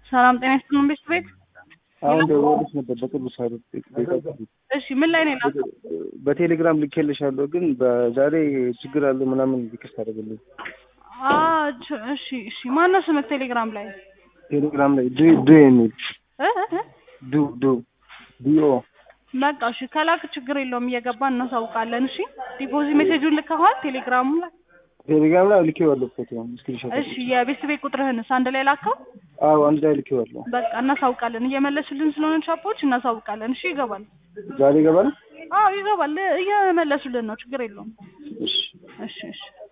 ሰላም ጤና ይስጥልን ቤት ቤት አሁን ደውዬልሽ ነበር በቅርቡ ሳይሆን እሺ ምን ላይ ነው የላከው? በቴሌግራም ልኬልሻለሁ፣ ግን በዛሬ ችግር አለ ምናምን ሪክስ አደረገልኝ። አ ች- እሺ እሺ ማነው ስምህ ቴሌግራም ላይ ቴሌግራም ላይ ዱ ዱ የሚል እ እ እ? ዱ ዱ ዲኦ በቃ እሺ ከላክ ችግር የለውም እየገባን እናሳውቃለን። እሺ ዲፖዚት ሜሴጁን ልከኸዋል ቴሌግራሙ ላይ? ቴሌግራም ላይ ልኬዋለሁ ፎቶ ስክሪንሾት። እሺ የቤት ቤት ቁጥርህንስ አንድ ላይ ላከው? አዎ አንድ ላይ ልኬዋለሁ። በቃ እናሳውቃለን። እየመለሱልን ስለሆነ ቻፖች እናሳውቃለን። እሺ ይገባል። ዛሬ ይገባል። አዎ ይገባል። እየመለሱልን ነው። ችግር የለውም። እሺ እሺ እሺ